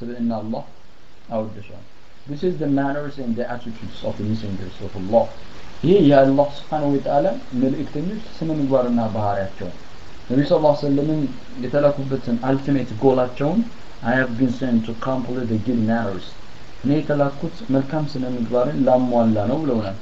ስብዕና አላህ አወድሷል This is the manners and the attitudes of the messengers of Allah ይህ የአላህ ስብሓን ወተዓላ መልእክተኞች ስነ ምግባርና ባህሪያቸው ነቢ ስ ላ ሰለምን የተላኩበትን አልቲሜት ጎላቸውን I have been sent to complete the good manners እኔ የተላኩት መልካም ስነ ምግባርን ላሟላ ነው ብለውናል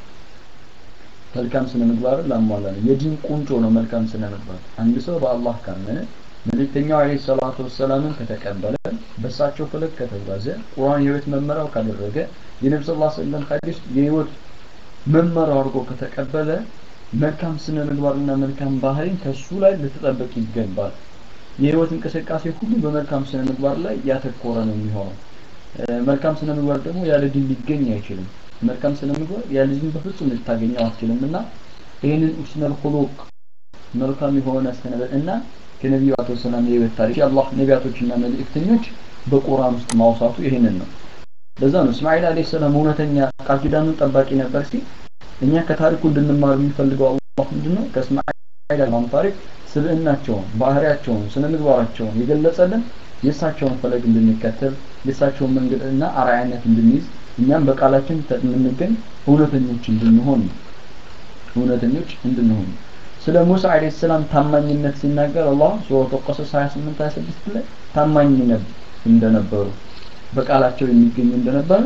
መልካም ስነ ምግባርን ላሟላ ነው የዲን ቁንጮ ነው መልካም ስነ ምግባር አንድ ሰው በአላህ ካመነ መልእክተኛው አለይሂ ሰላቱ ወሰላምን ከተቀበለ በእሳቸው ፈለግ ከተጓዘ ቁርአን የህይወት መመሪያው ካደረገ የነቢ ስ ላ ሰለም ሐዲስ የህይወት መመሪያው አድርጎ ከተቀበለ መልካም ስነ ምግባርና መልካም ባህሪን ከሱ ላይ ልትጠበቅ ይገባል የህይወት እንቅስቃሴ ሁሉ በመልካም ስነ ምግባር ላይ ያተኮረ ነው የሚሆነው መልካም ስነ ምግባር ደግሞ ያለ ዲን ሊገኝ አይችልም መልካም ስነ ምግባር ያለ ዲን በፍጹም ልታገኘው አትችልም እና ይህንን ኡስነል ሁሉቅ መልካም የሆነ ስነ እና ከነቢዩ አቶ ሰላም የህይወት ታሪክ የአላህ ነቢያቶችና መልእክተኞች በቁርአን ውስጥ ማውሳቱ ይህንን ነው ለዛ ነው እስማኤል አለይሂ ሰላም እውነተኛ ቃል ኪዳኑን ጠባቂ ነበር ሲል እኛ ከታሪኩ እንድንማር የሚፈልገው አላህ ምንድነው ከእስማኤል አለይሂ ታሪክ ስብዕናቸውን ባህሪያቸውን ስነ ምግባራቸውን የገለጸልን የእሳቸውን ፈለግ እንድንከተል የእሳቸውን መንገድ እና አርአያነት እንድንይዝ እኛም በቃላችን የምንገኝ እውነተኞች እንድንሆን እውነተኞች እንድንሆን ስለ ሙሳ አለይሂ ሰላም ታማኝነት ሲናገር አላህ ሱረቱ ቀሰስ 28 26 ላይ ታማኝ እንደነበሩ በቃላቸው የሚገኙ እንደነበረ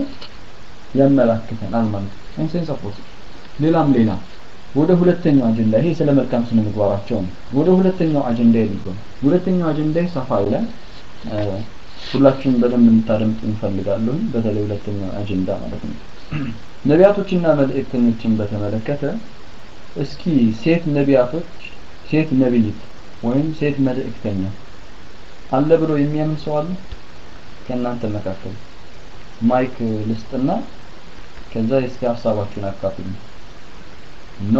ያመላክተናል ማለት ነው ሴንስ ኦፍ ሌላም ሌላ ወደ ሁለተኛው አጀንዳ ይሄ ስለ መልካም ስነ ምግባራቸው ነው ወደ ሁለተኛው አጀንዳ ይልገው ሁለተኛው አጀንዳ ሰፋ ይላል ሁላችሁም በደንብ እንታደምጡ እንፈልጋለሁ በተለይ ሁለተኛው አጀንዳ ማለት ነው ነቢያቶችና መልእክተኞችን በተመለከተ እስኪ ሴት ነቢያቶች ሴት ነቢይት ወይም ሴት መልእክተኛ አለ ብሎ የሚያምን ሰው አለ ከእናንተ መካከል ማይክ ልስጥና ከዛ እስኪ ሀሳባችሁን አካፍሉ ኖ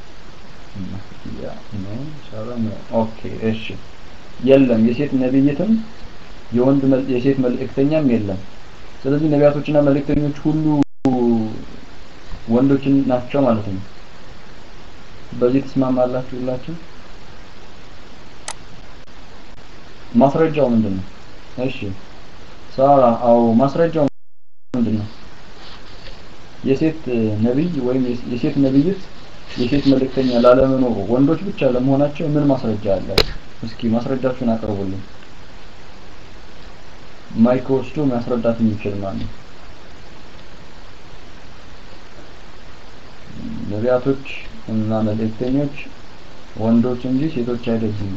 ኦኬ እሺ የለም የሴት ነብይትም የወንድ የሴት መልእክተኛም የለም ስለዚህ ነቢያቶችና መልእክተኞች ሁሉ ወንዶችን ናቸው ማለት ነው በዚህ ትስማማላችሁ ሁላችሁ ማስረጃው ምንድን ነው እሺ ሳራ አው ማስረጃው ምንድን ነው የሴት ነብይ ወይም የሴት ነብይት የሴት መልእክተኛ ላለመኖሩ ወንዶች ብቻ ለመሆናቸው ምን ማስረጃ አለ እስኪ ማስረጃችሁን አቅርቡልኝ ማይክ ወስዶ ማስረዳት የሚችል ማለት ነው ነቢያቶች እና መልእክተኞች ወንዶች እንጂ ሴቶች አይደሉም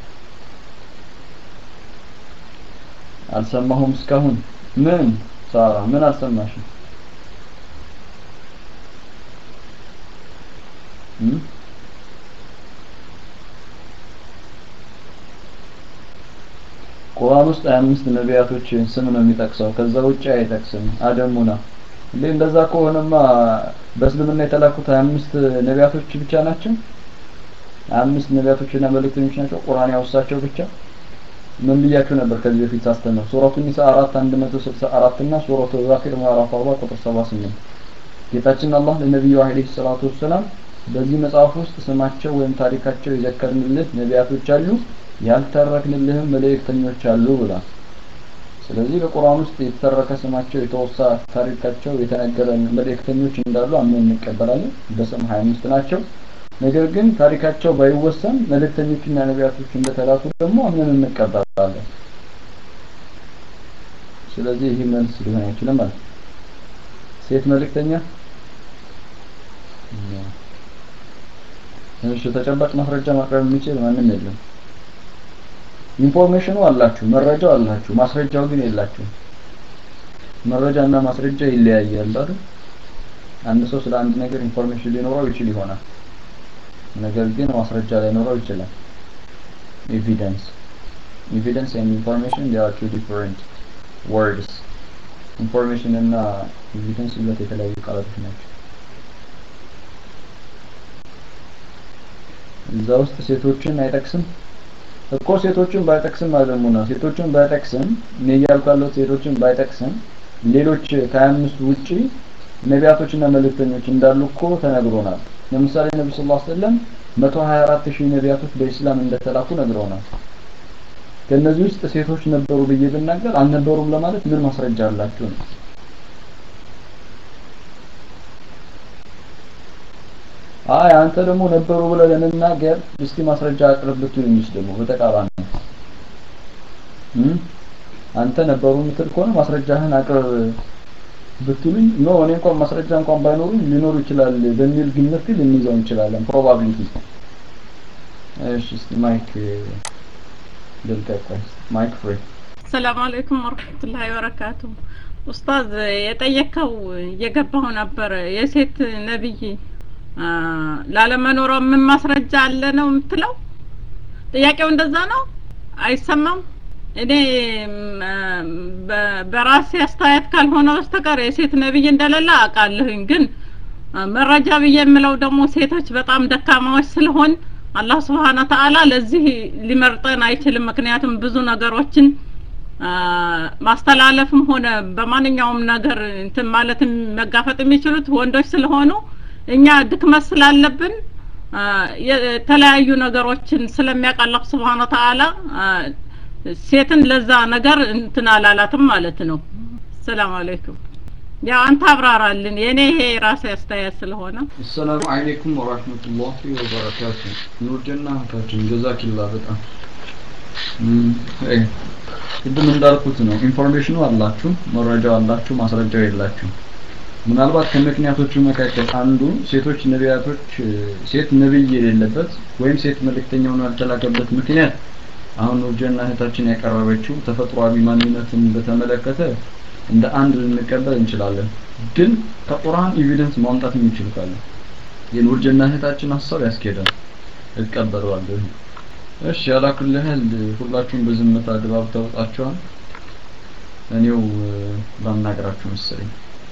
አልሰማሁም እስካሁን ምን ሳራ ምን አልሰማሽም ቁርአን ውስጥ 25 ነቢያቶችን ስም ነው የሚጠቅሰው ከዛ ውጭ አይጠቅስም አደሙና እንዴ እንደዛ ከሆነማ በእስልምና የተላኩት 25 ነቢያቶች ብቻ ናቸው 25 ነቢያቶችና መልእክተኞች ናቸው ቁርአን ያወሳቸው ብቻ ምን ብያችሁ ነበር ከዚህ በፊት ሳስተምር ሱረቱ ኒሳ 4 164 እና ሱረቱ ዛኪር ምዕራፍ 40 ቁጥር 78 ጌታችን አላህ ለነቢዩ አለይሂ ሰላቱ ወሰላም በዚህ መጽሐፍ ውስጥ ስማቸው ወይም ታሪካቸው የዘከርንልህ ነቢያቶች አሉ ያልተረክንልህም መልእክተኞች አሉ ብሏል ስለዚህ በቁርአን ውስጥ የተተረከ ስማቸው የተወሳ ታሪካቸው የተነገረን መልእክተኞች እንዳሉ አምነን እንቀበላለን በስም 25 ናቸው ነገር ግን ታሪካቸው ባይወሰን መልእክተኞችና ነቢያቶች እንደተላኩ ደግሞ አምነን እንቀበላለን ስለዚህ ይህ መልስ ሊሆን አይችልም ማለት ሴት መልእክተኛ እሺ ተጨባጭ ማስረጃ ማቅረብ የሚችል ማንም የለም ኢንፎርሜሽኑ አላችሁ መረጃው አላችሁ ማስረጃው ግን የላችሁ መረጃና ማስረጃ ይለያያል አይደል አንድ ሰው ስለ አንድ ነገር ኢንፎርሜሽን ሊኖረው ይችል ይሆናል ነገር ግን ማስረጃ ላይኖረው ይችላል ኤቪደንስ ኤቪደንስ and information they are two different words ኢንፎርሜሽን እና ኤቪደንስ ሁለት የተለያዩ ቃላቶች ናቸው እዛ ውስጥ ሴቶችን አይጠቅስም እኮ ሴቶችን ባይጠቅስም አለሙና ሴቶችን ባይጠቅስም እኔ እያልኩ ያለሁት ሴቶችን ባይጠቅስም ሌሎች ከአምስት ውጪ ነቢያቶችና መልእክተኞች እንዳሉ እኮ ተነግሮናል ለምሳሌ ነቢ ስ ሰለም 124 ሺህ ነቢያቶች በኢስላም እንደተላኩ ነግረውናል ከእነዚህ ውስጥ ሴቶች ነበሩ ብዬ ብናገር አልነበሩም ለማለት ምን ማስረጃ አላችሁ ነው አይ አንተ ደግሞ ነበሩ ብለህ ለመናገር እስቲ ማስረጃ አቅርብ ብትሉኝስ ደግሞ በተቃራኒ አንተ ነበሩ የምትል ከሆነ ማስረጃህን አቅርብ ብትሉኝ ኖ እኔ እንኳን ማስረጃ እንኳን ባይኖሩኝ ሊኖሩ ይችላል በሚል ግምት ግን ልንይዘው እንችላለን ፕሮባቢሊቲ እሺ እስቲ ማይክ ልልቀቅ ማይክ ፍሪ ሰላም አለይኩም ወረህመቱላሂ ወበረካቱ ኡስታዝ የጠየቀው እየገባሁ ነበር የሴት ነብይ ላለመኖሯ ምን ማስረጃ አለ ነው የምትለው ጥያቄው እንደዛ ነው አይሰማም እኔ በራሴ አስተያየት ካልሆነ በስተቀር የሴት ነብይ እንደሌለ አውቃለሁኝ ግን መረጃ ብዬ የምለው ደግሞ ሴቶች በጣም ደካማዎች ስለሆን አላህ ስብሓነ ተአላ ለዚህ ሊመርጠን አይችልም ምክንያቱም ብዙ ነገሮችን ማስተላለፍም ሆነ በማንኛውም ነገር እንትን ማለትም መጋፈጥ የሚችሉት ወንዶች ስለሆኑ እኛ ድክመት ስላለብን የተለያዩ ነገሮችን ስለሚያውቅ አላህ ስብሓነ ተአላ ሴትን ለዛ ነገር እንትን አላላትም ማለት ነው ሰላም አለይኩም ያው አንተ አብራራልን የኔ ይሄ የራሴ አስተያየት ስለሆነ አሰላሙ አለይኩም ወራህመቱላሂ ወበረካቱ ኑርጀና እህታችን ጀዛኪላ በጣም ቅድም እንዳልኩት ነው ኢንፎርሜሽኑ አላችሁ መረጃው አላችሁ ማስረጃው የላችሁ ምናልባት ከምክንያቶቹ መካከል አንዱ ሴቶች ነቢያቶች ሴት ነብይ የሌለበት ወይም ሴት መልእክተኛውን ያልተላከበት ምክንያት አሁን ኑርጀና እህታችን ያቀረበችው ተፈጥሯዊ ማንነትን በተመለከተ እንደ አንድ ልንቀበል እንችላለን ግን ከቁርአን ኤቪደንስ ማምጣት የሚችል ካለ የኑርጀና እህታችን ሀሳብ ያስኬዳል እቀበለዋለሁ እሺ አላኩል ያህል ሁላችሁም በዝምታ ድባብ ተውጣችኋል እኔው ላናገራችሁ መሰለኝ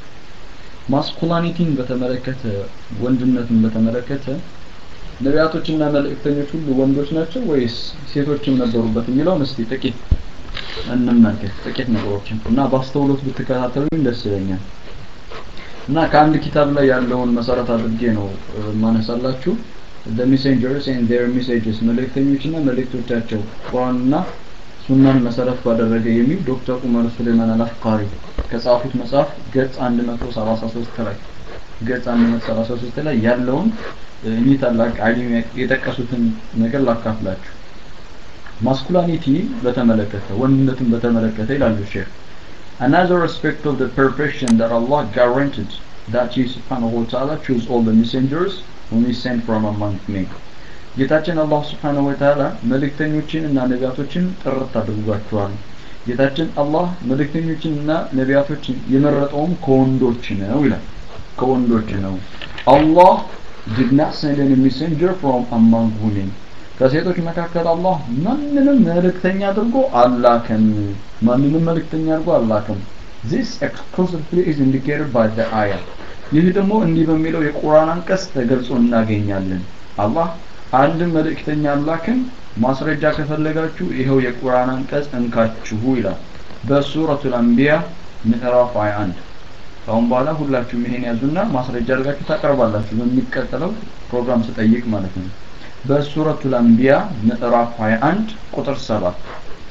ማስኩላኒቲን በተመለከተ ወንድነትን በተመለከተ ነቢያቶችና መልእክተኞች ሁሉ ወንዶች ናቸው ወይስ ሴቶችም ነበሩበት የሚለውን እስቲ ጥቂት እንመልከት ጥቂት ነገሮችን እና በአስተውሎት ብትከታተሉኝ ደስ ይለኛል እና ከአንድ ኪታብ ላይ ያለውን መሰረት አድርጌ ነው ማነሳላችሁ the messengers and their messages መልእክተኞችና መልእክቶቻቸው ቁርአንና ሱናን መሰረት ባደረገ የሚል ዶክተር ኡመር ሱሌማን አልአፍቃሪ ከጻፉት መጽሐፍ ገጽ 173 ላይ ገጽ 173 ላይ ያለውን እኚህ ታላቅ አሊም የጠቀሱትን ነገር ላካፍላችሁ ማስኩላኒቲ በተመለከተ ወንድነትን በተመለከተ ይላሉ ሼክ Another aspect of the perfection that Allah guaranteed that He subhanahu wa ta'ala chose all the messengers whom He sent from among men. ጌታችን አላህ ስብሓነሁ ወተዓላ መልእክተኞችን እና ነቢያቶችን ጥርት አድርጓቸዋል ጌታችን አላህ መልእክተኞችን እና ነቢያቶችን የመረጠውም ከወንዶች ነው ይላል ከወንዶች ነው አላህ did not send any messenger from among women ከሴቶች መካከል አላህ ማንንም መልእክተኛ አድርጎ አላከም ማንንም መልእክተኛ አድርጎ አላከም this exclusively is indicated by the ayah ይህ ደግሞ እንዲህ በሚለው የቁርአን አንቀጽ ተገልጾ እናገኛለን አላህ አንድ መልእክተኛ አላክን ማስረጃ ከፈለጋችሁ ይኸው የቁርአን አንቀጽ እንካችሁ ይላል በሱረቱል አንቢያ ምዕራፍ 21 ካሁን በኋላ ሁላችሁም ይሄን ያዙና ማስረጃ አድርጋችሁ ታቀርባላችሁ በሚቀጥለው ፕሮግራም ስጠይቅ ማለት ነው በሱረቱል አንቢያ ምዕራፍ 21 ቁጥር 7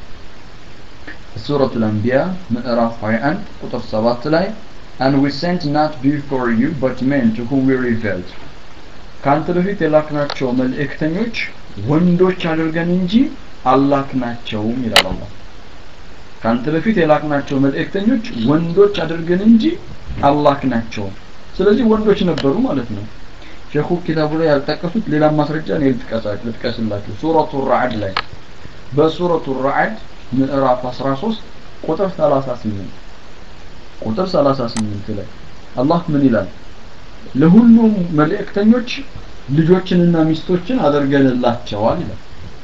ሱረቱል አንቢያ ምዕራፍ 21 ቁጥር 7 ላይ and we sent not before you but men to whom we revealed ካንተ በፊት የላክናቸው መልእክተኞች ወንዶች አድርገን እንጂ አላክናቸውም ይላል አላህ ካንተ በፊት የላክናቸው መልእክተኞች ወንዶች አድርገን እንጂ አላክናቸውም ስለዚህ ወንዶች ነበሩ ማለት ነው ሸኹ ኪታቡ ላይ ያልጠቀሱት ሌላ ማስረጃ እኔ ልጥቀስላችሁ ሱረቱ ራዕድ ላይ በሱረቱ ራዕድ ምዕራፍ 13 ቁጥር 38 ቁጥር 38 ላይ አላህ ምን ይላል ለሁሉም መልእክተኞች ልጆችንና ሚስቶችን አድርገንላቸዋል ይላል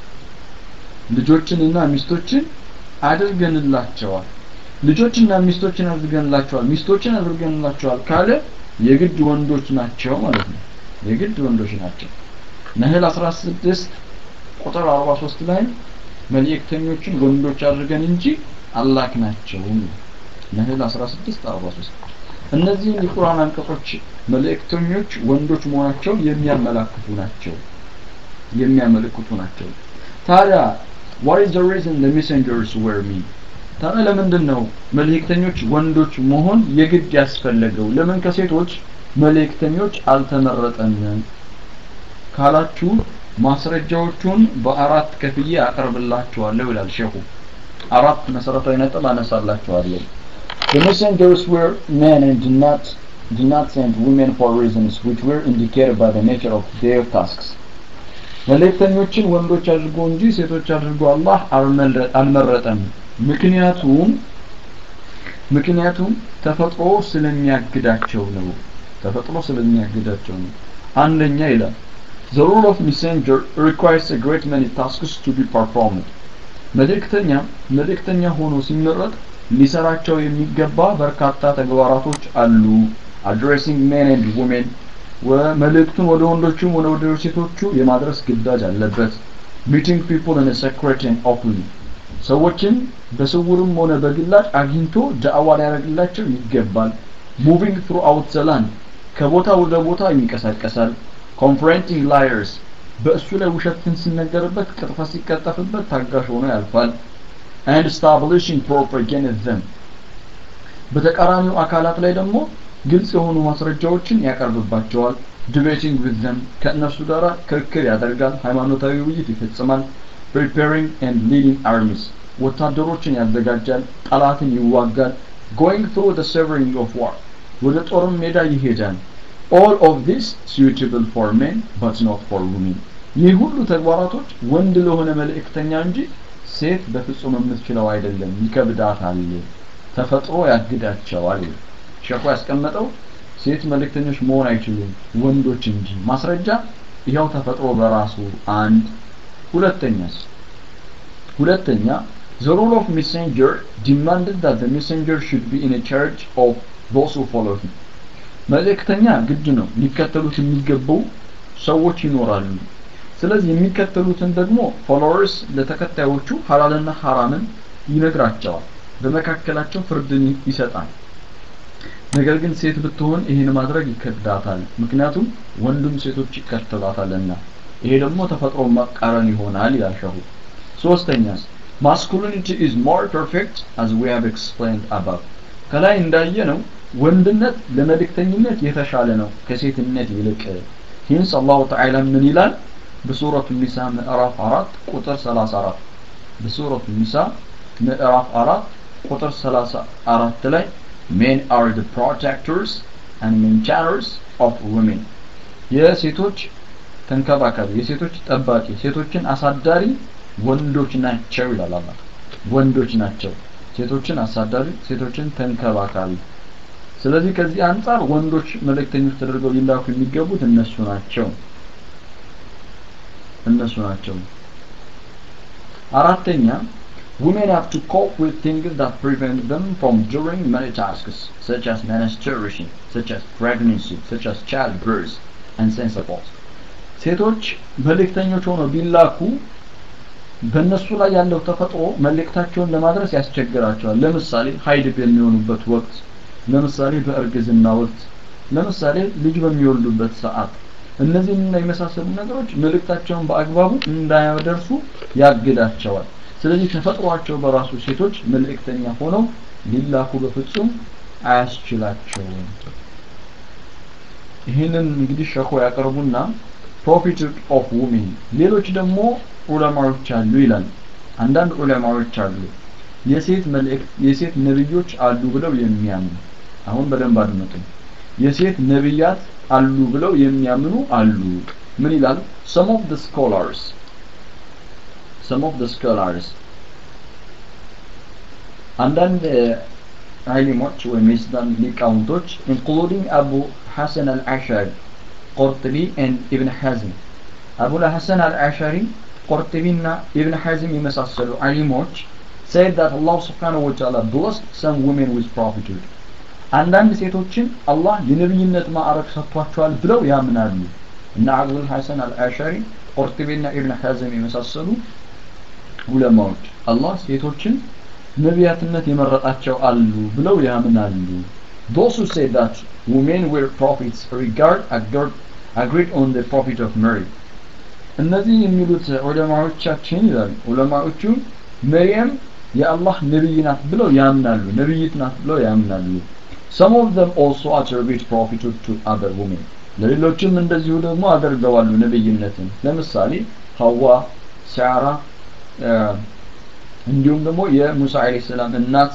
ልጆችንና ሚስቶችን አድርገንላቸዋል ልጆችና ሚስቶችን አድርገንላቸዋል ሚስቶችን አድርገንላቸዋል ካለ የግድ ወንዶች ናቸው ማለት ነው የግድ ወንዶች ናቸው ነህል 16 ቁጥር 43 ላይ መልእክተኞችን ወንዶች አድርገን እንጂ አላክናቸውም ነህል 16 43 እነዚህን የቁርአን አንቀጾች መልእክተኞች ወንዶች መሆናቸውን የሚያመላክቱ ናቸው የሚያመለክቱ ናቸው ታዲያ what is the reason the messengers were me ታዲያ ለምንድን ነው መልእክተኞች ወንዶች መሆን የግድ ያስፈለገው ለምን ከሴቶች መልእክተኞች አልተመረጠንም ካላችሁ ማስረጃዎቹን በአራት ከፍዬ አቀርብላችኋለሁ ይላል ሼኹ አራት መሰረታዊ ነጥብ አነሳላችኋለሁ The messengers were men and did not did not send women for reasons which were indicated by the nature of their tasks. መልእክተኞችን ወንዶች አድርጎ እንጂ ሴቶች አድርጎ አላህ አልመረጠም። ምክንያቱም ምክንያቱም ተፈጥሮ ስለሚያግዳቸው ነው። ተፈጥሮ ስለሚያግዳቸው ነው። አንደኛ ይላል The role of messenger requires a great many tasks to be performed. መልእክተኛ መልእክተኛ ሆኖ ሲመረጥ ሊሰራቸው የሚገባ በርካታ ተግባራቶች አሉ addressing men and women መልእክቱን ወደ ወንዶቹም ወደ ወደ ሴቶቹ የማድረስ ግዳጅ አለበት meeting people in a secret and openly ሰዎችን በስውርም ሆነ በግላጭ አግኝቶ ዳዕዋ ሊያደርግላቸው ይገባል moving throughout the land ከቦታ ወደ ቦታ ይንቀሳቀሳል confronting liars በእሱ ላይ ውሸትን ሲነገርበት ቅጥፈት ሲቀጠፍበት ታጋሽ ሆኖ ያልፋል and establishing proper against them በተቃራኒው አካላት ላይ ደግሞ ግልጽ የሆኑ ማስረጃዎችን ያቀርብባቸዋል ዲቤቲንግ with them ከእነርሱ ጋር ክርክር ያደርጋል ሃይማኖታዊ ውይይት ይፈጽማል preparing and leading armies ወታደሮችን ያዘጋጃል ጠላትን ይዋጋል going through the severing of war ወደ ጦርም ሜዳ ይሄዳል all of this suitable for men but not for women ይህ ሁሉ ተግባራቶች ወንድ ለሆነ መልእክተኛ እንጂ ሴት በፍጹም የምትችለው አይደለም ይከብዳታል ተፈጥሮ ያግዳቸዋል ሸኹ ያስቀመጠው ሴት መልእክተኞች መሆን አይችሉም ወንዶች እንጂ ማስረጃ ይኸው ተፈጥሮ በራሱ አንድ ሁለተኛስ ሁለተኛ the role of messenger demanded that the messenger should be in a charge of those who follow him መልእክተኛ ግድ ነው ሊከተሉት የሚገቡ ሰዎች ይኖራሉ ስለዚህ የሚከተሉትን ደግሞ ፎሎወርስ ለተከታዮቹ ሐላልና ሐራምን ይነግራቸዋል በመካከላቸው ፍርድን ይሰጣል ነገር ግን ሴት ብትሆን ይህን ማድረግ ይከብዳታል ምክንያቱም ወንዱም ሴቶች ይከተላታልና ይሄ ደግሞ ተፈጥሮ መቃረን ይሆናል ይላል ሸሁ ሶስተኛስ masculinity is more perfect as we have explained above ከላይ እንዳየ ነው ወንድነት ለመልእክተኝነት የተሻለ ነው ከሴትነት ይልቅ ሂንስ አላሁ ተዓላ ምን ይላል በሱረቱ ኒሳ ምዕራፍ 4 ቁጥር 34 በሱረቱ ኒሳ ምዕራፍ 4 ቁጥር 34 ላይ men are the protectors and maintainers of women የሴቶች ተንከባካቢ የሴቶች ጠባቂ ሴቶችን አሳዳሪ ወንዶች ናቸው ይላል አላህ ወንዶች ናቸው ሴቶችን አሳዳሪ ሴቶችን ተንከባካቢ ስለዚህ ከዚህ አንጻር ወንዶች መልእክተኞች ተደርገው ሊላኩ የሚገቡት እነሱ ናቸው እነሱ ናቸው አራተኛ women have to cope with things that prevent them from doing many tasks such as menstruation such as pregnancy such as childbirth and sensibles ሴቶች መልእክተኞች ሆነው ቢላኩ በእነሱ ላይ ያለው ተፈጥሮ መልእክታቸውን ለማድረስ ያስቸግራቸዋል ለምሳሌ ሀይድ በሚሆኑበት ወቅት ለምሳሌ በእርግዝና ወቅት ለምሳሌ ልጅ በሚወልዱበት ሰዓት እነዚህና የመሳሰሉ ነገሮች መልእክታቸውን በአግባቡ እንዳያደርሱ ያግዳቸዋል ስለዚህ ተፈጥሯቸው በራሱ ሴቶች መልእክተኛ ሆነው ሊላኩ በፍጹም አያስችላቸውም ይህንን እንግዲህ ሸኮ ያቀርቡና ፕሮፊት ኦፍ ውሜን ሌሎች ደግሞ ዑለማዎች አሉ ይላል አንዳንድ ዑለማዎች አሉ የሴት መልእክት የሴት ነብዮች አሉ ብለው የሚያምኑ አሁን በደንብ አድምጡ የሴት ነብያት አሉ ብለው የሚያምኑ አሉ ምን ይላል some of the scholars some of the scholars አንዳንድ ዓሊሞች ወይም የኢስላም ሊቃውንቶች including አቡ ሐሰን አልአሻሪ ቁርጥቢ and ኢብን ሐዝም አቡ ሐሰን አልአሻሪ ቁርጥቢና ኢብን ሐዝም የመሳሰሉ ዓሊሞች said that Allah subhanahu wa ta'ala blessed some women with prophethood አንዳንድ ሴቶችን አላህ የነብይነት ማዕረግ ሰጥቷቸዋል ብለው ያምናሉ እና አቡል ሐሰን አልአሻሪ ቁርጥቢና ኢብን ሐዝም የመሳሰሉ ዑለማዎች አላህ ሴቶችን ነቢያትነት የመረጣቸው አሉ ብለው ያምናሉ those who say that women were prophets regard agreed, agreed on the prophet of Mary እነዚህ የሚሉት ዑለማዎቻችን ይላሉ ዑለማዎቹ መርየም የአላህ ነብይ ናት ብለው ያምናሉ ነብይት ናት ብለው ያምናሉ some of them also attribute prophethood to other women ለሌሎችም እንደዚሁ ደግሞ አደርገዋሉ ነብይነትን ለምሳሌ ሐዋ ሳራ እንዲሁም ደግሞ የሙሳ አለይሂ ሰላም እናት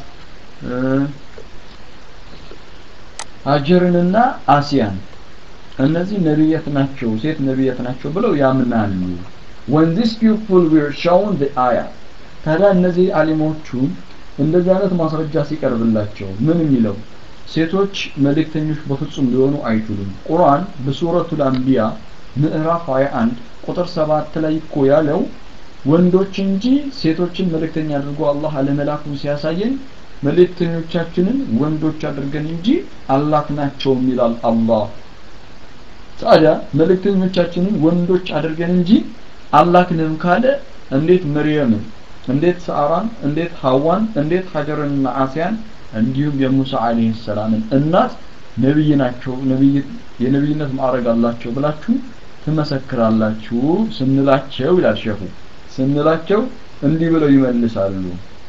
አጀርንና አሲያን እነዚህ ነቢያት ናቸው ሴት ነቢያት ናቸው ብለው ያምናሉ when these people were shown the ayah ታዲያ እነዚህ አሊሞቹ እንደዚህ አይነት ማስረጃ ሲቀርብላቸው ምን የሚለው ሴቶች መልእክተኞች በፍጹም ሊሆኑ አይችሉም ቁርአን በሱረቱል አንቢያ ምዕራፍ 21 ቁጥር 7 ላይ እኮ ያለው ወንዶች እንጂ ሴቶችን መልእክተኛ አድርጎ አላህ አለመላኩን ሲያሳየን መልእክተኞቻችንን ወንዶች አድርገን እንጂ አላክናቸውም ይላል አላህ ታዲያ መልእክተኞቻችንን ወንዶች አድርገን እንጂ አላክንም ካለ እንዴት መርየምን እንዴት ሳራን እንዴት ሐዋን እንዴት ሀጀርንና አሲያን እንዲሁም የሙሳ አለይሂ ሰላምን እናት ነብይ ናቸው ነብይ የነብይነት ማዕረግ አላቸው ብላችሁ ትመሰክራላችሁ ስንላቸው ይላል ሸኹ ስንላቸው እንዲህ ብለው ይመልሳሉ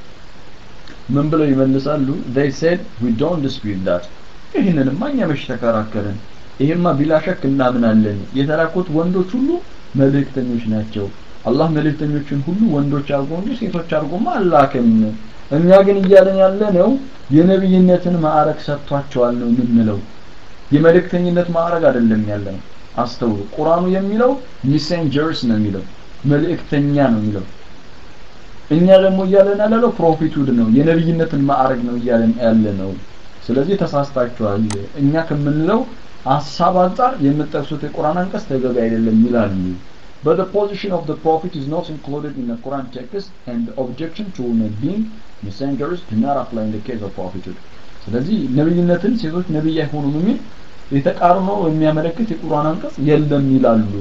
ምን ብለው ይመልሳሉ they said we don't dispute that ይህንንማ እኛ መች ተከራከርን ይሄማ ቢላ ሸክ እናምናለን የተላኩት ወንዶች ሁሉ መልእክተኞች ናቸው አላህ መልእክተኞችን ሁሉ ወንዶች አድርጎ እንጂ ሴቶች አድርጎማ አላክም እኛ ግን እያለን ያለ ነው የነብይነትን ማዕረግ ሰጥቷቸዋል ነው የምንለው የመልእክተኝነት ማዕረግ አይደለም ያለ ነው አስተውሉ ቁርአኑ የሚለው ሚሴንጀርስ ነው የሚለው መልእክተኛ ነው የሚለው እኛ ደግሞ እያለን ያለነው ፕሮፊቱድ ነው የነብይነትን ማዕረግ ነው እያለን ያለ ነው ስለዚህ ተሳስታችኋል እኛ ከምንለው ሀሳብ አንጻር የምጠቅሱት የቁርአን አንቀጽ ተገቢ አይደለም ይላሉ But the position of the Prophet is not included in the Quran text and the objection to women being messengers do not apply in the case of prophethood. ስለዚህ ነብይነትን ሴቶች ነብይ አይሆኑም የሚል የተቃርኖ የሚያመለክት የቁርአን አንቀጽ የለም ይላሉ።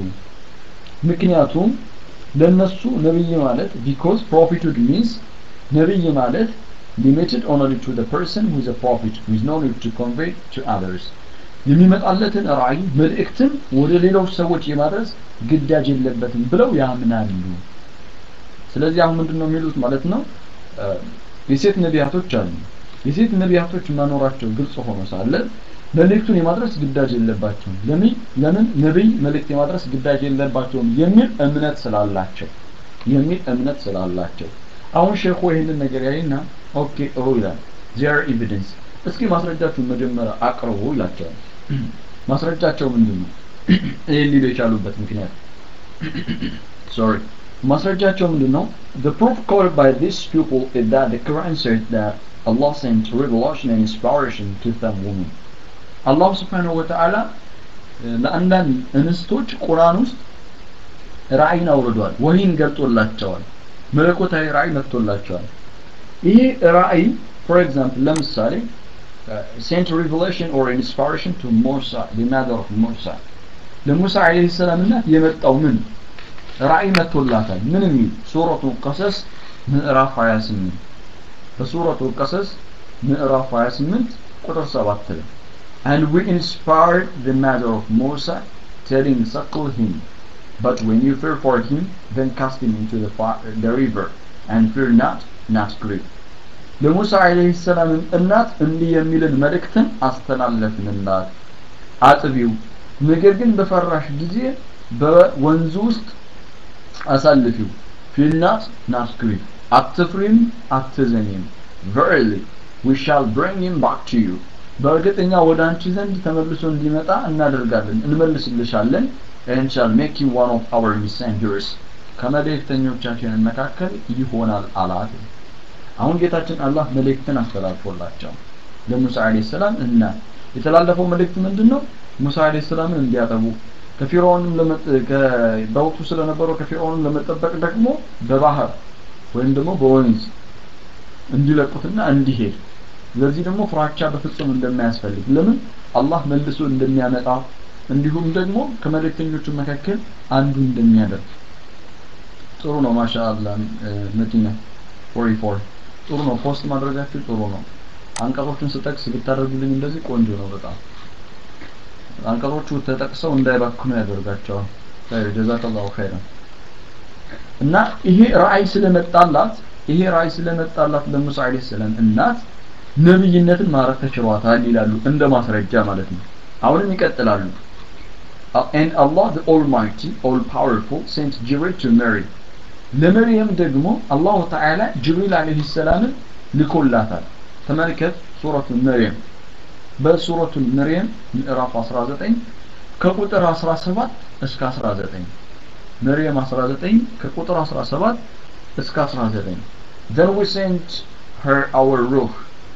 ምክንያቱም ለነሱ ነብይ ማለት because prophethood means ነብይ ማለት limited only to the person who is a prophet who is known to convey to others የሚመጣለትን ራእይ መልእክትን ወደ ሌሎች ሰዎች የማድረስ ግዳጅ የለበትም ብለው ያምናሉ ስለዚህ አሁን ምንድነው የሚሉት ማለት ነው የሴት ነቢያቶች አሉ የሴት ነቢያቶች መኖራቸው ግልጽ ሆኖ ሳለ መልእክቱን የማድረስ ግዳጅ የለባቸውም ለምን ለምን ነብይ መልእክት የማድረስ ግዳጅ የለባቸውም የሚል እምነት ስላላቸው የሚል እምነት ስላላቸው አሁን ሼኹ ይህንን ነገር ያይና ኦኬ ጥሩ ይላል ዚር ኤቪደንስ እስኪ ማስረጃችሁን መጀመሪያ አቅርቡ ይላቸዋል ማስረጃቸው ምንድን ነው ይህን ሊሉ የቻሉበት ምክንያት ሶሪ ማስረጃቸው ምንድን ነው the proof quoted by these people is that the Quran says that Allah sent revelation and inspiration to some women አላሁ ስብሓንሁ ወተዓላ ለአንዳንድ እንስቶች ቁርአን ውስጥ ራእይን አውርዷል ወህይን ገልጦላቸዋል መለኮታዊ ራእይ መጥቶላቸዋል ይሄ ራእይ ፎር ኤግዛምፕል ለምሳሌ sent revelation or inspiration to Musa the mother of Musa ለሙሳ አለይሂ ሰላም እናት የመጣው ምን ራእይ መጥቶላታል ምን የሚል ሱረቱ ቀሰስ ምዕራፍ 28 በሱረቱ ቀሰስ ምዕራፍ 28 ቁጥር 7 ላይ and we inspired the mother of Musa telling suckle him but when you fear for him then cast him into the, fire, the river and fear not not grieve ለሙሳ አለይሂ ሰላም እናት እንዲህ የሚልን መልእክትን አስተላለፍንላት አጥቢው ነገር ግን በፈራሽ ጊዜ በወንዙ ውስጥ አሳልፊው ፊልናት ናስክሪ አትፍሪም አትዘኒም verily we shall bring him back to you በእርግጠኛ ወደ አንቺ ዘንድ ተመልሶ እንዲመጣ እናደርጋለን እንመልስልሻለን and shall make him one of our messengers ከመልእክተኞቻችን መካከል ይሆናል አላት አሁን ጌታችን አላህ መልእክትን አስተላልፎላቸው ለሙሳ አለይሂ ሰላም እና የተላለፈው መልእክት ምንድነው ሙሳ አለይሂ ሰላምን እንዲያጠቡ ከፊርዖንም በወቅቱ ስለነበረው ከፊርዖንም ለመጠበቅ ደግሞ በባህር ወይም ደግሞ በወንዝ እንዲለቁትና እንዲሄድ ለዚህ ደግሞ ፍራቻ በፍጹም እንደማያስፈልግ ለምን አላህ መልሶ እንደሚያመጣ እንዲሁም ደግሞ ከመልእክተኞቹ መካከል አንዱ እንደሚያደርግ ጥሩ ነው ማሻአላህ መዲና 44 ጥሩ ነው ፖስት ማድረጋችሁ ጥሩ ነው አንቀጾቹን ስጠቅስ ብታደርጉልኝ እንደዚህ ቆንጆ ነው በጣም አንቀጾቹ ተጠቅሰው እንዳይባክኑ ያደርጋቸዋል ኸይር ጀዛከላሁ ኸይረን እና ይሄ ራእይ ስለመጣላት ይሄ ራእይ ስለመጣላት ለሙሳ አለይሂ ሰላም እናት ነብይነትን ማረግ ተችሏታል ይላሉ እንደ ማስረጃ ማለት ነው አሁንም ይቀጥላሉ and Allah the Almighty all powerful sent Jibril to Mary ለመርየም ደግሞ አላሁ ተዓላ ጅብሪል አለይሂ ሰላምን ልኮላታል ተመልከት ሱረቱ መርየም በሱረቱ መርየም ምዕራፍ 19 ከቁጥር 17 እስከ 19 መርየም 19 ከቁጥር 17 እስከ 19 then we sent her our ruh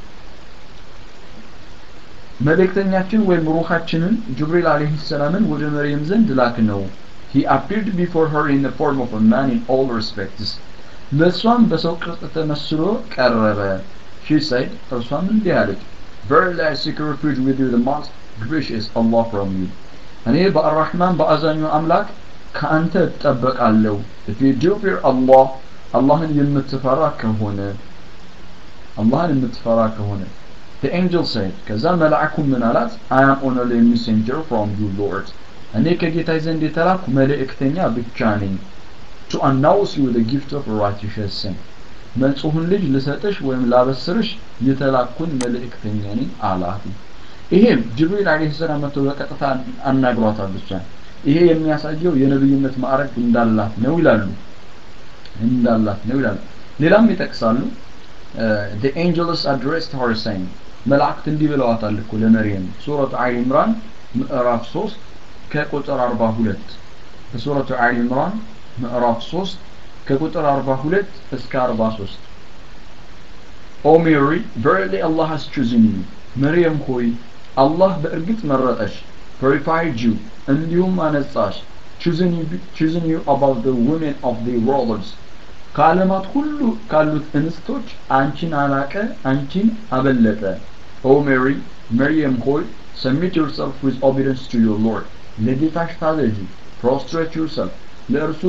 መልእክተኛችን ወይም ሩሃችንን ጅብሪል አለይሂ ሰላምን ወደ መርየም ዘንድ ላክ ነው he appeared before her in the form of a man in all respects ለእሷም በሰው ቅርጽ ተመስሎ ቀረበ she said እርሷም እንዲህ አለች verily I seek refuge with you the most gracious Allah from you እኔ በአራህማን በአዛኙ አምላክ ከአንተ እጠበቃለሁ if you do fear Allah አላህን የምትፈራ ከሆነ አላህን የምትፈራ ከሆነ the angel said ከዛ መልአኩ ምን አላት I am only a messenger from you Lord እኔ ከጌታ ዘንድ የተላኩ መልእክተኛ ብቻ ነኝ to announce you the gift of righteousness ንጹሕን ልጅ ልሰጥሽ ወይም ላበስርሽ የተላኩን መልእክተኛ ነኝ አላት ይሄም ጅብሪል አለይሂ ሰላም መጥቶ በቀጥታ አናግሯታል ብቻ ይሄ የሚያሳየው የነብይነት ማዕረግ እንዳላት ነው ይላሉ እንዳላት ነው ይላሉ ሌላም ይጠቅሳሉ the angels addressed her saying መላእክት እንዲህ ብለዋታል እኮ ለመርየም ሱረቱ አሊ ኢምራን ምዕራፍ 3 ከቁጥር 42 በሱረቱ አሊ ኢምራን ምዕራፍ 3 ከቁጥር 42 እስከ 43 O Mary verily Allah has chosen you መርየም ሆይ አላህ በእርግጥ መረጠሽ purified you እንዲሁም አነጻሽ chosen you, chosen you above the women of the worlds ከዓለማት ሁሉ ካሉት እንስቶች አንቺን አላቀ አንቺን አበለጠ ኦ ሜሪ መርየም ሆይ submit yourself with obedience to your Lord ለጌታሽ ታዘጂ prostrate yourself ለእርሱ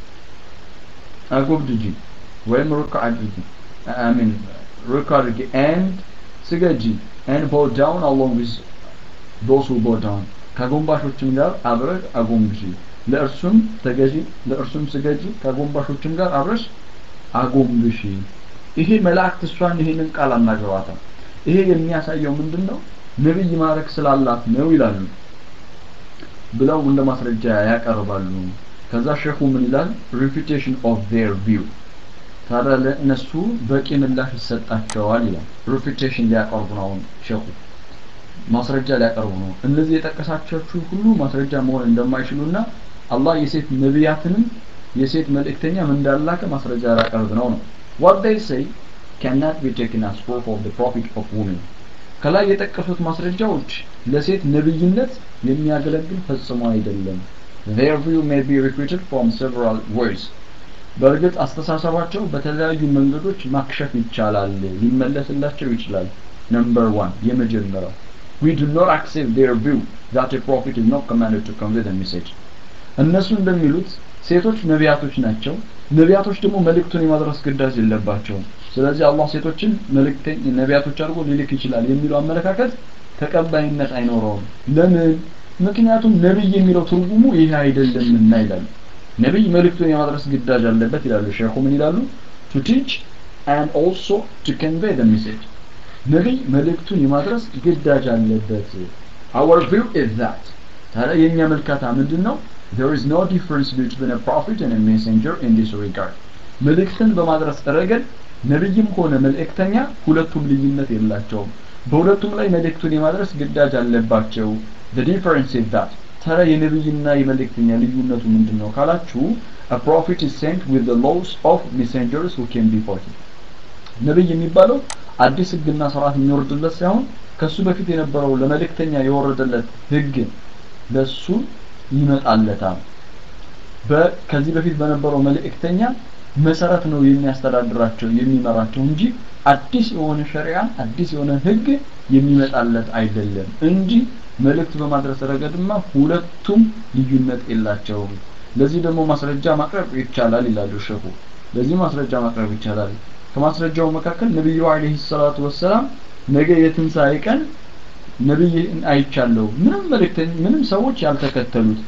አጎብድጂ ወይም ሩክ አድርጊ አሚን ሩክ አድርጊ and ስገጂ and bow down along with those who bow down ከጎንባሾችም ጋር አብረህ አጎንብሺ ለእርሱም ተገዢ ለእርሱም ስገጂ ከጎንባሾችም ጋር አብረሽ አጎንብሺ ይሄ መላእክት እሷን ይሄንን ቃል አናግረዋታል ይሄ የሚያሳየው ምንድን ነው ነብይ ማድረግ ስላላት ነው ይላሉ ብለው እንደ ማስረጃ ያቀርባሉ ከዛ ሸኹ ምን ይላል refutation of their view ታዲያ ለእነሱ በቂ ምላሽ ይሰጣቸዋል ይላል refutation ሊያቀርቡ ነው አሁን ሸኹ ማስረጃ ሊያቀርቡ ነው እነዚህ የጠቀሳቸው ሁሉ ማስረጃ መሆን እንደማይችሉና አላህ የሴት ነቢያትንም የሴት መልእክተኛም እንዳላከ ማስረጃ ሊያቀርብ ነው ነው what they say cannot be taken as proof of the prophet of women ከላይ የጠቀሱት ማስረጃዎች ለሴት ነብይነት የሚያገለግል ፈጽሞ አይደለም their view may be refuted from several ways በእርግጥ አስተሳሰባቸው በተለያዩ መንገዶች ማክሸፍ ይቻላል ሊመለስላቸው ይችላል number one የመጀመሪያው we do not accept their view that a prophet is not commanded to convey the message እነሱ እንደሚሉት ሴቶች ነቢያቶች ናቸው ነቢያቶች ደግሞ መልእክቱን የማድረስ ግዳጅ የለባቸውም ስለዚህ አላህ ሴቶችን መልእክተኛ ነቢያቶች አድርጎ ሊልክ ይችላል የሚለው አመለካከት ተቀባይነት አይኖረውም ለምን ምክንያቱም ነብይ የሚለው ትርጉሙ ይሄ አይደለምና ይላሉ ነብይ መልእክቱን የማድረስ ግዳጅ አለበት ይላሉ ሼኹ ምን ይላሉ to teach and also to convey the message ነብይ መልእክቱን የማድረስ ግዳጅ አለበት our view is that ታዲያ የኛ መልካታ ምንድነው there is no difference between a prophet and a messenger in this regard መልእክትን በማድረስ ረገድ ነብይም ሆነ መልእክተኛ ሁለቱም ልዩነት የላቸውም በሁለቱም ላይ መልእክቱን የማድረስ ግዳጅ አለባቸው the difference is that ታዲያ የነብይና የመልእክተኛ ልዩነቱ ምንድነው ካላችሁ a prophet is sent with the laws of messengers who came before him ነብይ የሚባለው አዲስ ህግና ስርዓት የሚወርድለት ሳይሆን ከሱ በፊት የነበረው ለመልእክተኛ የወረደለት ህግ ለሱ ይመጣለታል ከዚህ በፊት በነበረው መልእክተኛ መሰረት ነው የሚያስተዳድራቸው የሚመራቸው እንጂ አዲስ የሆነ ሸሪዓ አዲስ የሆነ ህግ የሚመጣለት አይደለም እንጂ መልእክት በማድረስ ረገድማ ሁለቱም ልዩነት የላቸውም ለዚህ ደግሞ ማስረጃ ማቅረብ ይቻላል ይላሉ ሸኹ ለዚህ ማስረጃ ማቅረብ ይቻላል ከማስረጃው መካከል ነብዩ አለይሂ ሰላቱ ወሰላም ነገ የትንሣኤ ቀን ነብይ አይቻለሁ ምንም መልእክተኛ ምንም ሰዎች ያልተከተሉት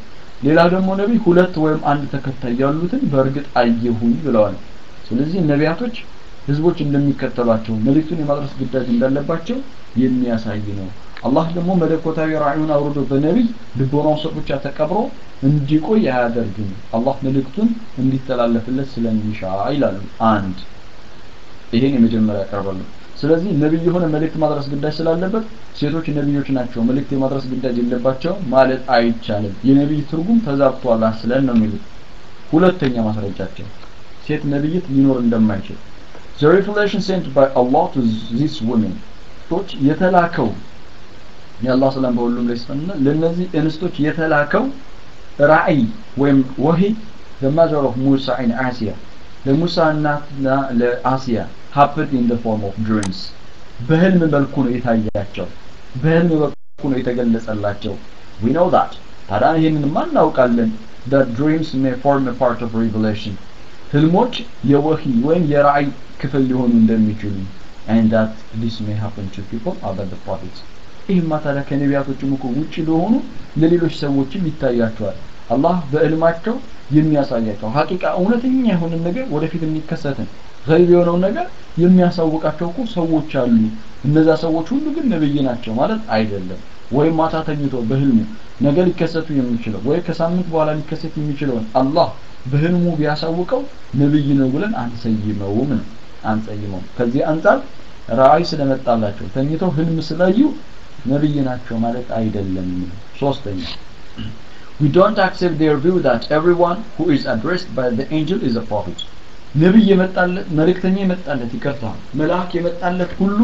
ሌላ ደግሞ ነቢይ ሁለት ወይም አንድ ተከታይ ያሉትን በእርግጥ አየሁኝ ብለዋል ስለዚህ ነቢያቶች ህዝቦች እንደሚከተሏቸው መልእክቱን የማድረስ ግዳጅ እንዳለባቸው የሚያሳይ ነው አላህ ደግሞ መለኮታዊ ራእዩን አውርዶ በነቢይ ልቦናው ስር ብቻ ተቀብሮ እንዲቆይ አያደርግም አላህ መልእክቱን እንዲተላለፍለት ስለሚሻ ይላሉ አንድ ይሄን የመጀመሪያ ያቀርባሉ ስለዚህ ነቢይ የሆነ መልእክት ማድረስ ግዳጅ ስላለበት ሴቶች ነቢዮች ናቸው መልእክት የማድረስ ግዳጅ የለባቸው ማለት አይቻልም የነቢይ ትርጉም ተዛብቷል ስለን ነው የሚሉት ሁለተኛ ማስረጃቸው ሴት ነቢይት ሊኖር እንደማይችል the revelation sent by Allah to these women ቶች የተላከው የአላህ ሰላም በሁሉም ላይ ይስፈንና ለነዚህ እንስቶች የተላከው ራእይ ወይም ወሂ the mother of Musa and Asiya ለሙሳ እናትና ለአሲያ happened in the form of dreams በህልም መልኩ ነው የታያቸው በህልም መልኩ ነው የተገለጸላቸው we know that ታዲያ ይህንን እናውቃለን that dreams may form a part of revelation ህልሞች የወሂ ወይም የራእይ ክፍል ሊሆኑ እንደሚችሉ and that this may happen to people other the prophets ይህማ ታዲያ ከነቢያቶችም እኮ ውጭ ለሆኑ ለሌሎች ሰዎችም ይታያቸዋል አላህ በእልማቸው የሚያሳያቸው ሀቂቃ እውነተኛ የሆነ ነገር ወደፊት የሚከሰትን ገይብ የሆነውን ነገር የሚያሳውቃቸው እኮ ሰዎች አሉ እነዛ ሰዎች ሁሉ ግን ነብይ ናቸው ማለት አይደለም ወይም ማታ ተኝቶ በህልሙ ነገ ሊከሰቱ የሚችለው ወይ ከሳምንት በኋላ ሊከሰት የሚችለውን አላህ በህልሙ ቢያሳውቀው ነብይ ነው ብለን አንሰይመውም ነው አንሰይመውም ከዚህ አንጻር ራእይ ስለመጣላቸው ተኝተው ህልም ስላዩ ነብይ ናቸው ማለት አይደለም ሶስተኛ we don't accept their view that everyone who is addressed by the angel is a prophet ነብይ የመጣለት መልእክተኛ የመጣለት ይቅርታ መልአክ የመጣለት ሁሉ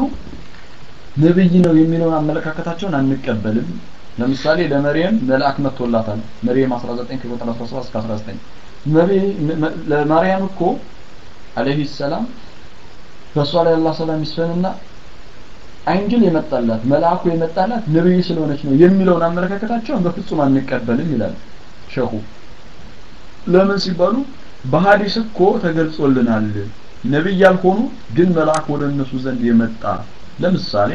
ነብይ ነው የሚለውን አመለካከታቸውን አንቀበልም ለምሳሌ ለመርየም መልአክ መጥቶላታል መርየም 19 ከቁጥር 17 እስከ 19 ለማርያም እኮ አለይሂ ሰላም በእሷ ላይ አላህ ሰላም ይስፈንና አንጅል የመጣላት መልአኩ የመጣላት ነብይ ስለሆነች ነው የሚለውን አመለካከታቸውን በፍጹም አንቀበልም ይላል ሸኹ ለምን ሲባሉ በሐዲስ እኮ ተገልጾልናል ነብይ ያልሆኑ ግን መልአክ ወደ እነሱ ዘንድ የመጣ ለምሳሌ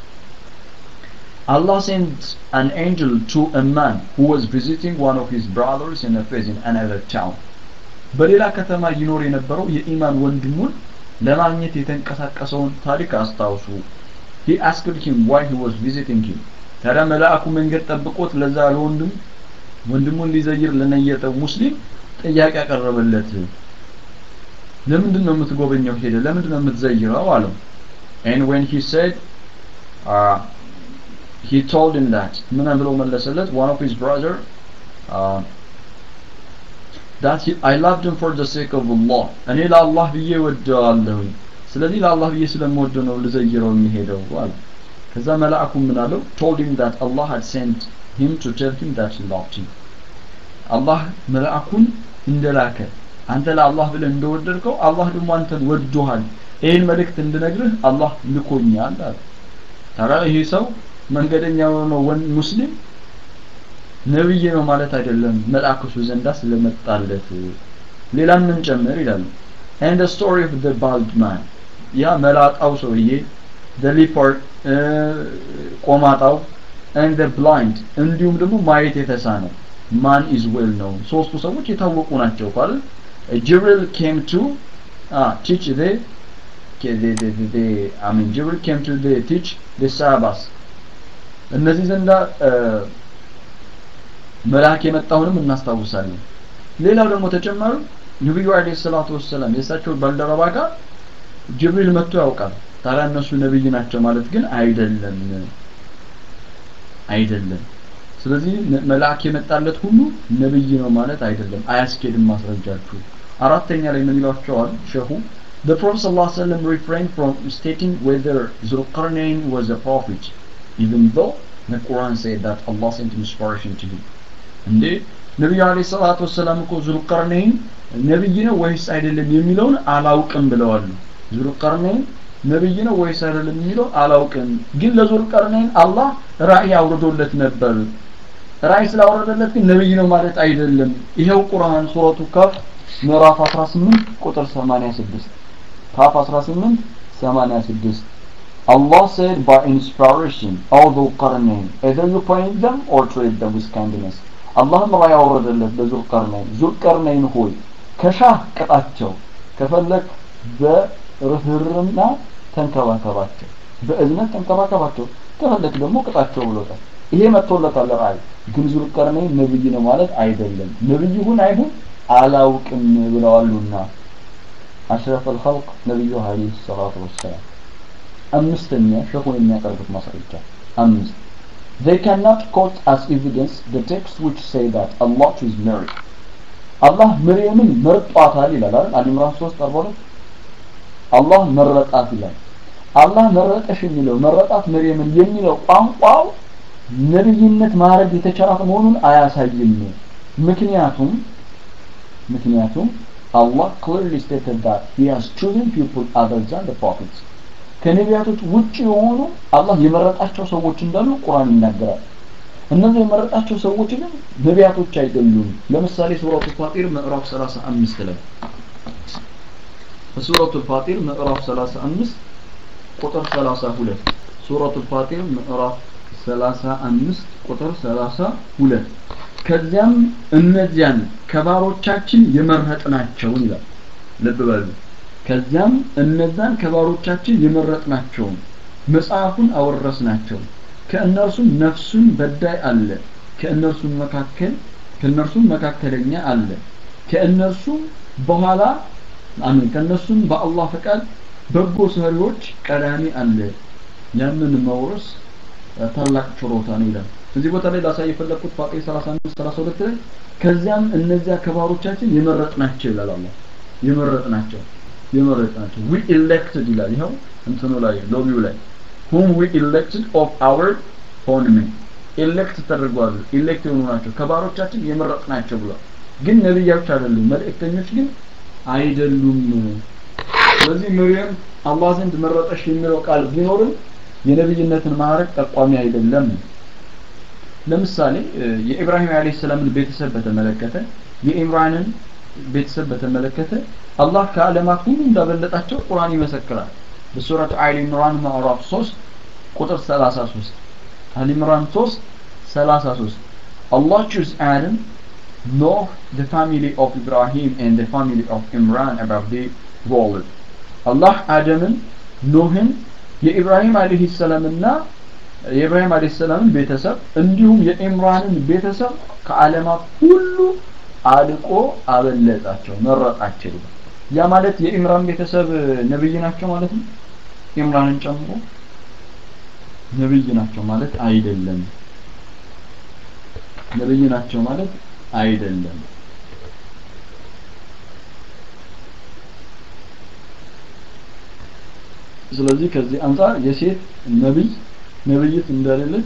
Allah sent an angel to a man who was visiting one of his brothers in a place in another town በሌላ ከተማ ይኖር የነበረው የኢማን ወንድሙን ለማግኘት የተንቀሳቀሰውን ታሪክ አስታውሱ he asked him why he was visiting him ታዲያ መልአኩ መንገድ ጠብቆት ለዛ ለወንድም ወንድሙን ሊዘይር ለነየጠው ሙስሊም ጥያቄ ያቀረበለት ለምንድን ነው የምትጎበኘው ሄደ ለምንድን ነው የምትዘይረው አለው and when he said uh, he told him that ምን ብሎ መለሰለት one of his brother uh, that he, I loved him for the sake of Allah እኔ ለአላህ ብዬ ወደዋለሁኝ ስለዚህ ለአላህ ብዬ ስለምወደ ነው ልዘይረው የሚሄደው አለ ከዛ መልአኩ ምን አለው told him that Allah had sent him to tell him that he loved him አላህ መልአኩን እንደላከ አንተ ለአላህ ብለህ እንደወደድከው አላህ ደግሞ አንተን ወዶሃል ይህን መልእክት እንድነግርህ አላህ ልኮኛል አለ ታዲያ ይሄ ሰው መንገደኛ የሆነው ሙስሊም ነብይ ነው ማለት አይደለም መልአክ እሱ ዘንዳ ስለመጣለት ሌላም ምን ጨምር ይላሉ and the story of the bald man ያ መላጣው ሰውዬ the leopard ቆማጣው and the blind እንዲሁም ደግሞ ማየት የተሳነው ማን is well known ሶስቱ ሰዎች የታወቁ ናቸው ካለ Jibril came to uh, teach the the, the, the, the I mean Jibril came to the teach the Sahabas እነዚህ ዘንዳ መልአክ የመጣውንም እናስታውሳለን ሌላው ደግሞ ተጨማሪ ነብዩ አለይሂ ሰላቱ ወሰለም የእሳቸው ባልደረባ ጋር ጅብሪል መጥቶ ያውቃል ታዲያ እነሱ ነብይ ናቸው ማለት ግን አይደለም አይደለም ስለዚህ መልአክ የመጣለት ሁሉ ነብይ ነው ማለት አይደለም አያስኬድም ማስረጃችሁ አራተኛ ላይ ምን ይሏቸዋል ሸሁ The Prophet ﷺ refrained from stating whether Zulqarnain was a prophet even though the Quran said that Allah sent inspiration to him እንዴ ነቢዩ አለይሂ ሰላቱ ወሰላም እኮ ዙልቀርነይን ነብይ ነው ወይስ አይደለም የሚለውን አላውቅም ብለዋል ዙልቀርነይን ነብይ ነው ወይስ አይደለም የሚለው አላውቅም ግን ለዙልቀርነይን አላህ ራእይ አውርዶለት ነበር ራእይ ስላወረደለት ግን ነብይ ነው ማለት አይደለም ይሄው ቁርአን ሱረቱ ካፍ ምዕራፍ 18 ቁጥር 86 ካፍ 18 86 Allah said by inspiration, O Dhul Qarnayn, either you punish them or treat them with kindness. አላህም ራ ያወረደለት ለዙልቀርነይን ዙልቀርነይን ሆይ ከሻህ ቅጣቸው ከፈለግ በርህርና ተንከባከባቸው በእዝነት ተንከባከባቸው ከፈለግ ደግሞ ቅጣቸው ብሎታል ይሄ መጥቶለታል ራእይ ግን ዙልቀርነይን ነብይ ነው ማለት አይደለም ነብይ ይሁን አይሁን አላውቅም ብለዋሉና አሽረፍ አልኸልቅ ነቢዩ አለይሂ ሰላቱ ወሰላም አምስተኛ ሸኹን የሚያቀርቡት ማስረጃ አምስት They cannot quote as evidence the text which say that Allah chose Mary. አላህ መርየምን መርጧታል ይላል አይደል? አሊ ኢምራን 3 42 አላህ መረጣት ይላል። አላህ መረጠሽ የሚለው መረጣት መርየምን የሚለው ቋንቋው ነብይነት ማድረግ የተቻላት መሆኑን አያሳይም። ምክንያቱም ምክንያቱም Allah clearly stated that he has chosen people other than the prophets. ከነቢያቶች ውጭ የሆኑ አላህ የመረጣቸው ሰዎች እንዳሉ ቁርአን ይናገራል። እነዚህ የመረጣቸው ሰዎች ግን ነቢያቶች አይደሉም። ለምሳሌ ሱረቱ ፋጢር ምዕራፍ 35 ላይ ሱረቱ ፋጢር ምዕራፍ 35 ቁጥር 32 ሱረቱ ፋጢር ምዕራፍ 35 ቁጥር 32 ከዚያም እነዚያን ከባሮቻችን የመረጥናቸውን ይላል። ልብ በሉ። ከዚያም እነዛን ከባሮቻችን የመረጥናቸውን መጽሐፉን አወረስናቸው። ከእነርሱም ነፍሱን በዳይ አለ፣ ከእነርሱም መካከል ከእነርሱም መካከለኛ አለ፣ ከእነርሱም በኋላ አሜን፣ ከእነርሱም በአላህ ፈቃድ በጎ ሰሪዎች ቀዳሚ አለ። ያንን መውረስ ታላቅ ችሮታ ነው ይላል። እዚህ ቦታ ላይ ላሳይ የፈለኩት ፋጢር 35 32 ላይ ከዚያም እነዚያ ከባሮቻችን የመረጥናቸው ይላል አላህ የመረጥናቸው የመረጥናቸው we elected ይላል ይኸው እንትኑ ላይ ሎቢው ላይ whom we elected of our own men elect ተደርጓሉ elect የሆኑ ናቸው ከባሮቻችን የመረጥናቸው ብሏል ግን ነብያዎች አይደሉም መልእክተኞች ግን አይደሉም ስለዚህ መርየም አላህ ዘንድ መረጠሽ የሚለው ቃል ቢኖርም የነብይነትን ማዕረግ ጠቋሚ አይደለም ለምሳሌ የኢብራሂም አለይሂ ሰላምን ቤተሰብ በተመለከተ የኢምራንን ቤተሰብ በተመለከተ አላህ ከዓለማት ሁሉ እንዳበለጣቸው ቁርአን ይመሰክራል በሱረቱ አሊ ኢምራን ምዕራፍ 3 ቁጥር 33 አሊ ኢምራን 3 33 Allah chose Adam Noah the family of Ibrahim and the family of Imran above the world አላህ አደምን ኖህን የኢብራሂም አለይሂ ሰላምና የኢብራሂም አለይሂ ሰላምን ቤተሰብ እንዲሁም የኢምራንን ቤተሰብ ከዓለማት ሁሉ አልቆ አበለጣቸው መረጣቸው ያ ማለት የኢምራን ቤተሰብ ነብይ ናቸው ማለት ነው ኢምራንን ጨምሮ ነብይ ናቸው ማለት አይደለም ነብይ ናቸው ማለት አይደለም ስለዚህ ከዚህ አንጻር የሴት ነብይ ነብይት እንደሌለች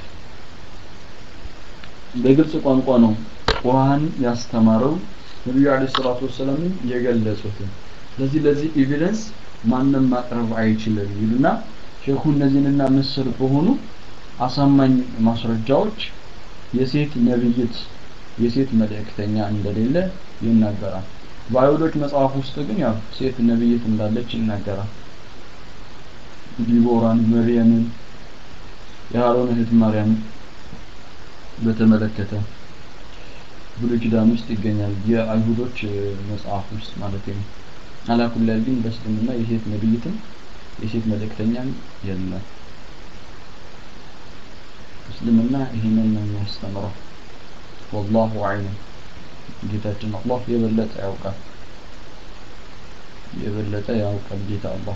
በግልጽ ቋንቋ ነው ቁርአን ያስተማረው ነብዩ አለይሂ ሰላቱ ወሰለም የገለጹት ስለዚህ ለዚህ ኤቪደንስ ማንም ማቅረብ አይችልም ይሉና ሼኹ እነዚህንና ምስል በሆኑ አሳማኝ ማስረጃዎች የሴት ነብይት የሴት መልእክተኛ እንደሌለ ይናገራል በአይሁዶች መጽሐፍ ውስጥ ግን ያው ሴት ነብይት እንዳለች ይናገራል ዲቦራን መርየምን የሃሮን እህት ማርያም በተመለከተ ብሉይ ኪዳን ውስጥ ይገኛል የአይሁዶች መጽሐፍ ውስጥ ማለት ነው አላኩላል ግን በእስልምና የሴት ነብይትም የሴት መልእክተኛም የለም እስልምና ይህንን ነው የሚያስተምረው ወላሁ አዕለም ጌታችን አላህ የበለጠ ያውቃል የበለጠ ያውቃል ጌታ አላህ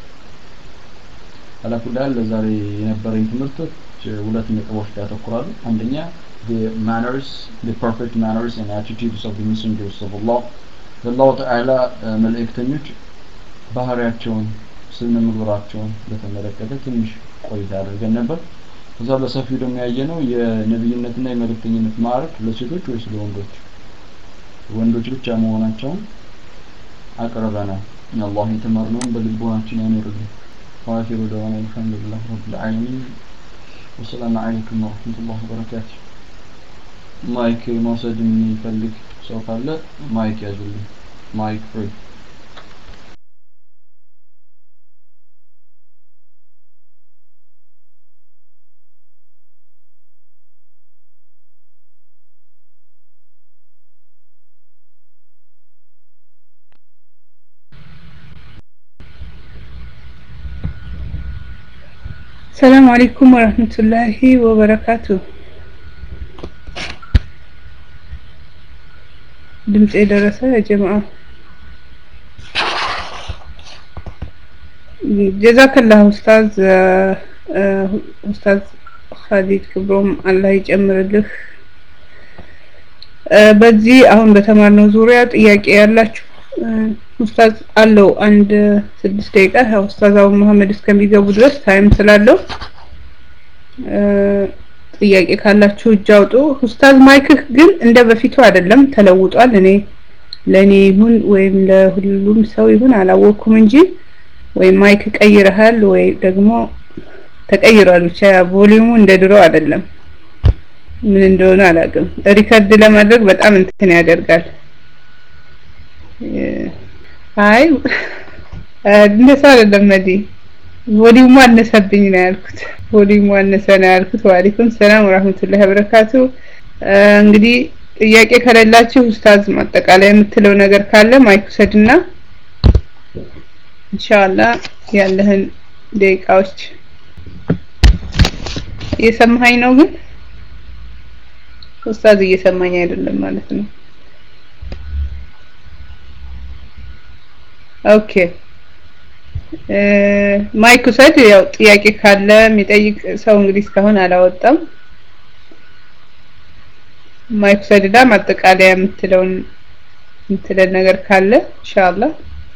አላኩላል ለዛሬ የነበረኝ ትምህርቶች ሁለት ነጥቦች ላይ ያተኩራሉ አንደኛ the manners the perfect manners and attitudes of the messengers of Allah የአላሁ ተዓላ መልእክተኞች ባህሪያቸውን ስነ ምግባራቸውን በተመለከተ ትንሽ ቆይታ አድርገን ነበር ከዛ በሰፊው ደግሞ ያየነው የነብይነትና የመልእክተኝነት ማዕረግ ለሴቶች ወይስ ለወንዶች ወንዶች ብቻ መሆናቸውን አቅርበናል አላህ የተማርነውን በልቦናችን ያኖርልን وآخر دعوانا الحمد لله رب العالمين والسلام عليكم ورحمة الله وبركاته ማይክ መውሰድ የሚፈልግ ሰው ካለ ማይክ ያዙልኝ ማይክ ፍሪ ሰላም አለይኩም ወረህመቱላሂ ወበረካቱ። ድምፅ የደረሰ የጀማዓ ጀዛከላህ ኡስታዝ ኡስታዝ ኻሊድ ክብሮም አላህ ይጨምርልህ። በዚህ አሁን በተማርነው ዙሪያ ጥያቄ ያላችሁ ኡስታዝ አለው አንድ ስድስት ደቂቃ ያው ኡስታዝ አቡ መሀመድ እስከሚገቡ ድረስ ታይም ስላለው ጥያቄ ካላችሁ እጅ አውጡ። ኡስታዝ ማይክህ ግን እንደ በፊቱ አይደለም ተለውጧል። እኔ ለእኔ ይሁን ወይም ለሁሉም ሰው ይሁን አላወቅኩም እንጂ ወይ ማይክ ቀይረሃል ወይ ደግሞ ተቀይሯል። ብቻ ቮሊዩሙ እንደ ድሮ አይደለም። ምን እንደሆነ አላውቅም። ሪከርድ ለማድረግ በጣም እንትን ያደርጋል። አይ እንደሱ አይደለም መዲ ቮሊዩሙ አነሰብኝ ነው ያልኩት። ቮሊዩሙ አነሰ ነው ያልኩት። ወአለይኩም ሰላም ወራህመቱላሂ ወበረካቱ። እንግዲህ ጥያቄ ከሌላችሁ ኡስታዝ ማጠቃለያ የምትለው ነገር ካለ ማይክ ውሰድና ኢንሻአላህ ያለህን ደቂቃዎች እየሰማኸኝ ነው ግን ኡስታዝ እየሰማኝ አይደለም ማለት ነው። ኦኬ ማይክ ውሰድ። ያው ጥያቄ ካለ የሚጠይቅ ሰው እንግዲህ እስካሁን አላወጣም። ማይክ ውሰድና ማጠቃለያ የምትለውን የምትለን ነገር ካለ ኢንሻአላህ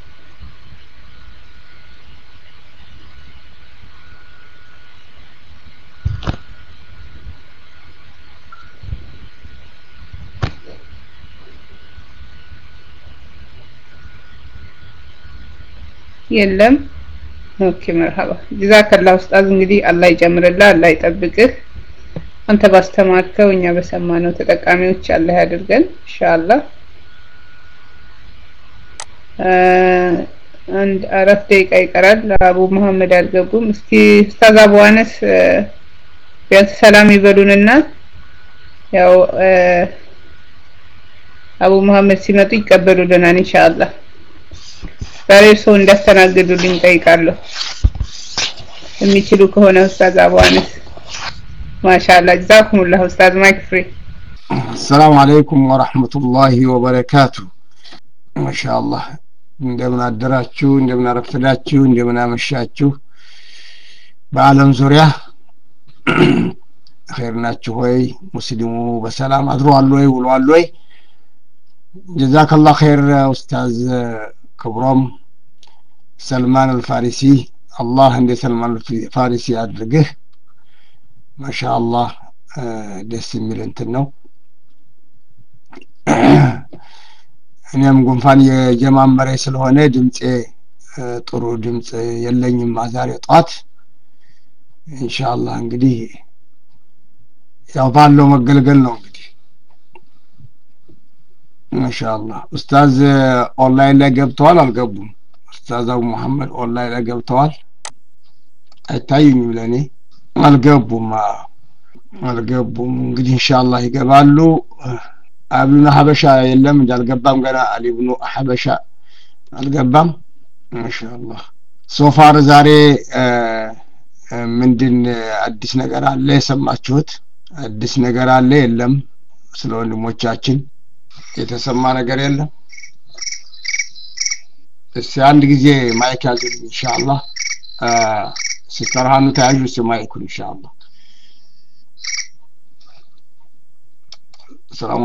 የለም። ኦኬ መርሐባ ጀዛከላ ኡስታዝ። እንግዲህ አላህ ይጨምርልህ፣ አላህ ይጠብቅህ። አንተ ባስተማርከው እኛ በሰማነው ተጠቃሚዎች አላህ ያድርገን ኢንሻአላህ። አንድ አራት ደቂቃ ይቀራል። አቡ መሐመድ አልገቡም። እስኪ ኡስታዝ አቡ አነስ ቢያንስ ሰላም ይበሉንና ያው አቡ መሐመድ ሲመጡ ይቀበሉልናል ኢንሻአላህ። ዛሬ እርስዎ እንዳስተናግዱልኝ ጠይቃለሁ። የሚችሉ ከሆነ ኡስታዝ አቡ አነስ ማሻአላ ጀዛኩሙላህ ኡስታዝ ማይክ ፍሪ አሰላሙ አለይኩም ወራህመቱላሂ ወበረካቱ ማሻአላህ እንደምን አደራችሁ እንደምን አረፈዳችሁ እንደምን አመሻችሁ በአለም ዙሪያ ኸይር ናችሁ ወይ ሙስሊሙ በሰላም አድሯል ወይ ውሏል ወይ ጀዛከላህ ኸይር ኡስታዝ ክብሮም ሰልማን አልፋሪሲ አላህ እንደ ሰልማን አልፋሪሲ አድርግህ ማሻአላህ ደስ የሚል እንትን ነው እኔም ጉንፋን የጀማመረ ስለሆነ ድምፄ ጥሩ ድምፅ የለኝም ዛሬ ጧት ኢንሻአላህ እንግዲህ ያው ባለው መገልገል ነው እንግዲህ ማሻአላህ ኡስታዝ ኦንላይን ላይ ገብተዋል አልገቡም ኡስታዝ አቡ መሐመድ ኦንላይን ላይ ገብተዋል አይታዩኝም ለእኔ አልገቡም አልገቡም እንግዲህ ኢንሻአላህ ይገባሉ አብሉና ሀበሻ የለም እንዳልገባም ገና አሊብኑ ሀበሻ አልገባም ማሻአላህ ሶፋር ዛሬ ምንድን አዲስ ነገር አለ የሰማችሁት አዲስ ነገር አለ የለም ስለ ወንድሞቻችን የተሰማ ነገር የለም እስቲ አንድ ጊዜ ማይክ ያዙልኝ ኢንሻአላህ ሲስተር ሀኑ ተያዡ እስቲ ማይኩን ኢንሻአላህ ሰላም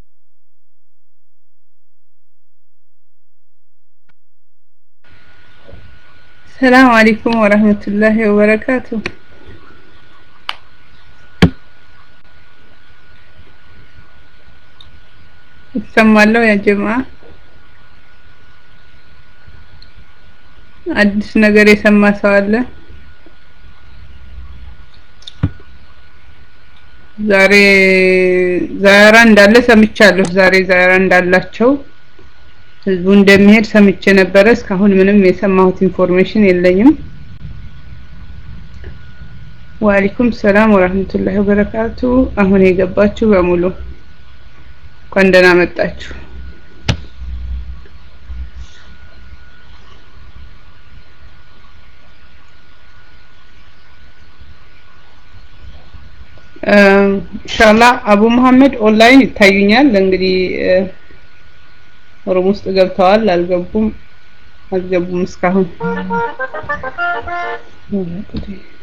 ሰላም አለይኩም ወራህመቱላሂ ወበረካቱ ይሰማለሁ ያ ጀማ አዲስ ነገር የሰማ ሰው አለ ዛሬ ዛያራ እንዳለ ሰምቻለሁ ዛሬ ዛያራ እንዳላቸው ህዝቡ እንደሚሄድ ሰምቼ ነበረ እስካሁን ምንም የሰማሁት ኢንፎርሜሽን የለኝም ወአለይኩም ሰላም ወራህመቱላሂ ወበረካቱ አሁን የገባችሁ በሙሉ እንኳን ደህና መጣችሁ ኢንሻአላህ አቡ መሐመድ ኦንላይን ይታዩኛል። እንግዲህ ሩም ውስጥ ገብተዋል አልገቡም አልገቡም እስካሁን